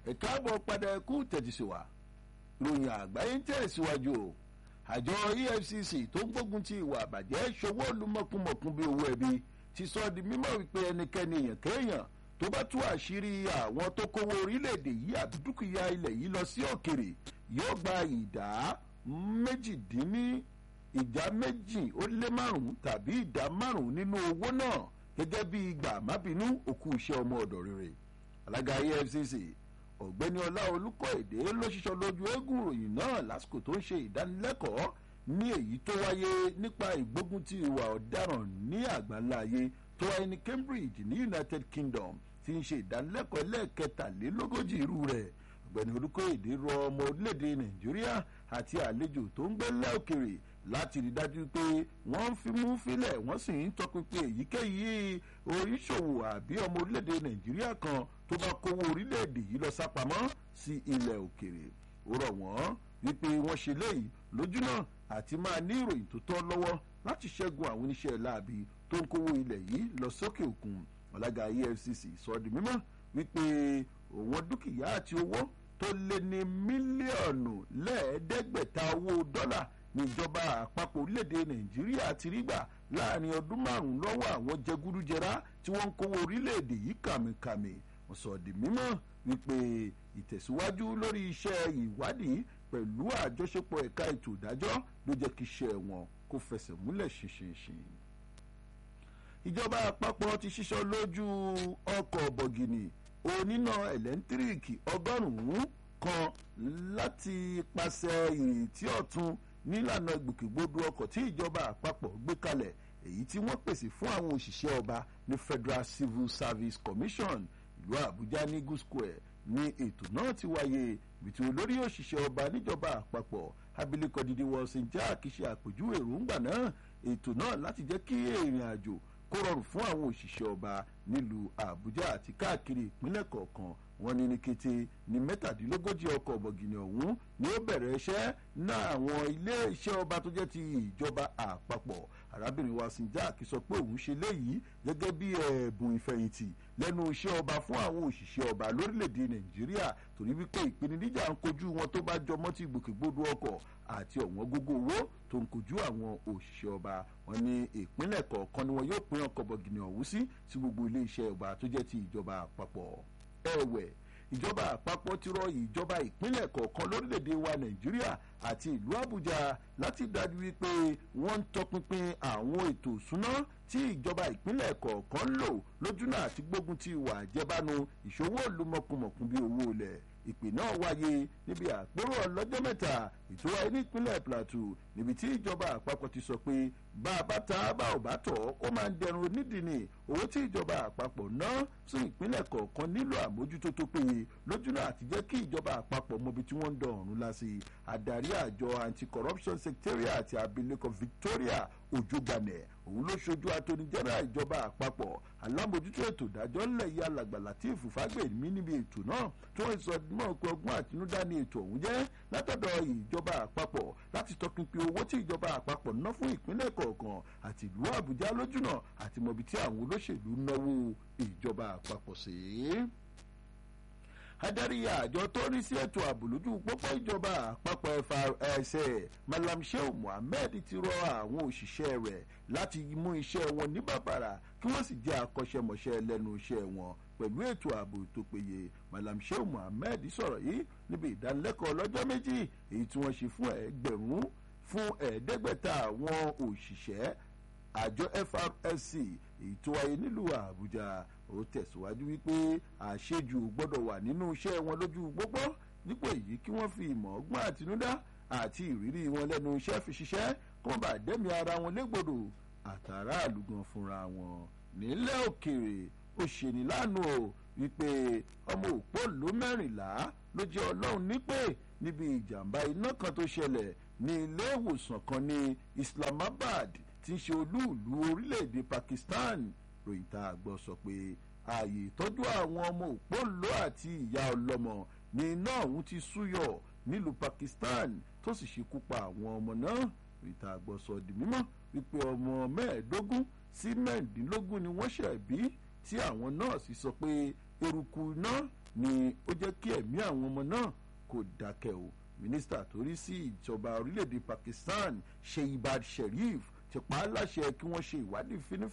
ẹ̀ka àbọ̀ padà ẹ̀kú tẹ̀tísíwá ròyìn àgbáyé ń tẹ̀síwájú o àjọ efcc tó ń gbógun ti ìwà àbàjẹ́ ṣòwò olùmọ̀kùmọ̀kùn bíi owó ẹbí ti sọ di mímọ̀ wípé ẹnikẹ́ni èèyàn kéèyàn tó bá tú àṣírí àwọn tó kówó orílẹ̀-èdè yìí àbí dúkìá ilẹ̀ yìí lọ sí òkèrè yóò gba ìdá méjìdínní ìdá méjì ó lé márùn-ún tàbí ìdá márùn-ún nínú owó náà gẹ́gẹ́ bí ìgbà mábìínú òkú iṣẹ́ ọmọ ọ̀dọ̀ rere alága efcc ọ̀gbẹ́ni ọlá olùkọ́èdè ló ṣiṣọ́ lójú eégún ìròyìn náà lásìkò tó ń ṣe ìdánilẹ́kọ̀ọ́ ní èyí tó wáyé nípa ìgbógun ti ìwà ọ̀daràn ní àgbáńlá ayé tó wáyé ní cambridge ní united kingdom ti ń ṣe ìdánilẹ́kọ̀ọ́ lẹ́ẹ̀kẹtàlélógójì irú rẹ̀ ọ̀gbẹ́ni olùkọ́èdè rọ ọmọ orílẹ̀-èdè nàìjíríà àti àlejò tó ń gbé lẹ́òkèrè láti rí dájú pé wọ́n ń fimú fílẹ̀ wọ́n sì ń tọpinpin èyíkéyìí oríṣòwò àbí ọmọ orílẹ̀-èdè nàìjíríà kan tó bá kówó orílẹ̀-èdè yìí lọ sápamọ́ sí ilẹ̀ òkèrè ó rọ̀ wọ́n wípé wọ́n ṣe léyìí lójúnà àti máa ní ìròyìn tó tọ́ lọ́wọ́ láti ṣẹ́gun àwọn oníṣẹ́ láabi tó ń kówó ilẹ̀ yìí lọ sókè òkun ọ̀làgà efcc sọ di mímọ́ wípé òun dúkìá àti owó tó lé ní mílíọ̀nù lẹ́ẹ̀ẹ́dẹ́gbẹ̀ta owó dọ́là níjọba àpapọ̀ orílẹ̀-èdè nàìjíríà ti rí gbà láàrin ọdún márùn-ún lọ́wọ́ àwọn jẹgúdújẹrá tí wọ́n ń kówó orílẹ̀-èdè yìí kàmìkàmì wọ́n sọ di mímọ́ wípé ìtẹ̀síwájú lórí iṣẹ́ ìwádìí pẹ̀lú àjọṣepọ̀ ẹ̀ka ètò ìdájọ́ ló jẹ́ kí iṣẹ́ wọn kó fẹsẹ̀ múlẹ̀ ṣinṣinṣin. ìjọba àpapọ̀ ti ṣiṣọ́ lójú ọkọ̀ bọ̀gìnì oníná ẹ̀lẹ́ńtíríìkì ọgọ́rùn-ún kan láti pàṣẹ ìrètí ọ̀tun nílànà ìgbòkègbodò ọkọ̀ tí ìjọba àpapọ̀ gbé kalẹ̀ èyí tí wọ́n pèsè fún àwọn òṣìṣẹ́ ọba ní federal civil service commission ìlú àbújá ní eagle square ní ètò náà ti wáyé bìtì olórí òṣìṣẹ́ ọba níjọba àpapọ̀ abilékọ dídí wọ́ọ̀sìn jack ṣe àpèjúwe èròǹgbà náà ètò náà láti jẹ́ kí ìrìn àjò kó rọrùn fún àwọn òṣìṣẹ́ ọba nílùú àbújá àti káàkiri ìpínlẹ̀ kọ̀ọ̀kan wọn ní ní kété ní mẹ́tàdínlógójì ọkọ̀ bọ̀gìnì ọ̀hún ni ó bẹ̀rẹ̀ iṣẹ́ náà àwọn ilé iṣẹ́ ọba tó jẹ́ ti ìjọba àpapọ̀ arábìnrin wa sinjak sọ pé òun ṣe léyìí gẹ́gẹ́ bí ẹ̀bùn ìfẹ̀yìntì lẹ́nu iṣẹ́ ọba fún àwọn òṣìṣẹ́ ọba lórílẹ̀‐èdè nàìjíríà torí wípé ìpèníjà ń kojú wọn tó bá jọmọ́ ti gbòkègbodò ọkọ̀ àti ọ̀wọ́n gógó owó tó ń kojú àwọn òṣìṣẹ́ ọba wọn ní ìpínlẹ̀ kọ̀ọ̀kan ni wọn yóò pín ọkọ̀ bọ̀gìnì ọ̀hún sí sí gbogbo ilé iṣẹ́ ọba tó jẹ́ ti ìjọba àpapọ̀ ẹ̀wẹ̀ ìjọba àpapọ̀ ti rọ ìjọba ìpínlẹ̀ kọ̀ọ̀kan lórílẹ̀‐èdè wa nàìjíríà àti ìlú àbújá láti dájú wípé wọ́n ń tọpinpin àwọn ètò ìsúná tí ìjọba ìpínlẹ̀ kọ̀ọ̀kan ń lò lójúnà àti gbógun ti ìwà àjẹbánu ìṣòwò olùmọ̀kùmọ̀kùn bíi owó ilẹ̀ ìpè náà wáyé níbi àpérò ọlọ́jọ́ mẹ́ta ètò wáyé nípínlẹ̀ plateau níbi tí ìjọba àpapọ̀ ti sọ pé bá a bá ta bá ò bá tọ̀ ó máa ń dẹrùn onídìí ni owó tí ìjọba àpapọ̀ ná sí ìpínlẹ̀ kọ̀ọ̀kan nílò àmójútó tó péye lójúnà àti jẹ́ kí ìjọba àpapọ̀ mọbi tí wọ́n ń dán ọ̀run lásì adarí àjọ anti-corruption secretariat àti abilékọ victoria ojúgbanẹ òun ló ṣojú atónijẹ́rà ìjọba àpapọ̀ alámòjútó ètò ìdájọ́ ńlẹ̀ yìí alàgbà latif fagbemi níbi ètò náà tí wọ́n sọ mọ́ pé ọgbọ́n àtinúdá ni ètò ọ̀hún jẹ́ látọ̀dọ̀ ìjọba àpapọ̀ láti tọpinpin owó tí ìjọba àpapọ̀ ná fún ìpínlẹ̀ kọ̀ọ̀kan àti ìlú àbújá lójúnà àti mọ̀bí tí àwọn olóṣèlú náwó ìjọba àpapọ̀ sí adarí àjọ tó rí sí ètò ààbò lójú pópó ìjọba àpapọ̀ FRSA Malam Shehu Mohammed ti rọ àwọn òṣìṣẹ́ rẹ̀ láti mú iṣẹ́ wọn ní bàbàrà kí wọ́n sì jẹ́ akọ́ṣẹ́mọṣẹ́ lẹ́nu iṣẹ́ wọn pẹ̀lú ètò ààbò tó péye Malam Shehu Mohammed sọ̀rọ̀ yìí níbi ìdánilẹ́kọ̀ọ́ lọ́jọ́ méjì èyí tí wọ́n ṣe fún ẹgbẹ̀rún fún ẹ̀ẹ́dẹ́gbẹ̀ta àwọn òṣìṣẹ́ àjọ FRSC èyí tó wáyé nílùú Àbújá ó tẹ̀síwájú wípé àṣejù gbọ́dọ̀ wà nínú iṣẹ́ wọn lójú gbogbo dípò èyí kí wọ́n fi ìmọ̀ ọgbọ́n àtinúdá àti ìrírí wọn lẹ́nu iṣẹ́ fi ṣiṣẹ́ kí wọ́n bá dẹ́mi ara wọn légbodò àtàrà àlùgàn fúnra wọn nílẹ̀ òkèèrè ó ṣeni lánàá o wípé ọmọ òpó ló mẹ́rìnlá ló jẹ́ ọlọ́run nípè níbi ìjàmbá iná kan tó ṣẹlẹ̀ ní ilé ìwòsàn kan ní Islamabad tí ń ṣe olúùlú orílẹ̀-èdè Pakistan ròyìn tá a gbọ́ sọ pé ààyè ìtọ́jú àwọn ọmọ òpóǹlò àti ìyá ọlọ́mọ ní iná ọ̀hún ti súyọ nílùú Pakistan tó sì ṣekú pa àwọn ọmọ náà ròyìn tá a gbọ́ sọ di mímọ́ wípé ọmọ mẹ́ẹ̀ẹ́dógún sí mẹ́ẹ̀ẹ́dínlógún ni wọ́n ṣẹ̀ bí tí àwọn nọ́ọ̀sì sọ pé eruku iná ni ó jẹ́ kí ẹ̀mí àwọn ọmọ náà kò dákẹ́ o mínísítà tó rí sí ìjọba orílẹ̀-èdè Pakistan Shehbaz Sharif ti pa á láṣẹ kí wọ́n ṣe ìwádìí fínífíní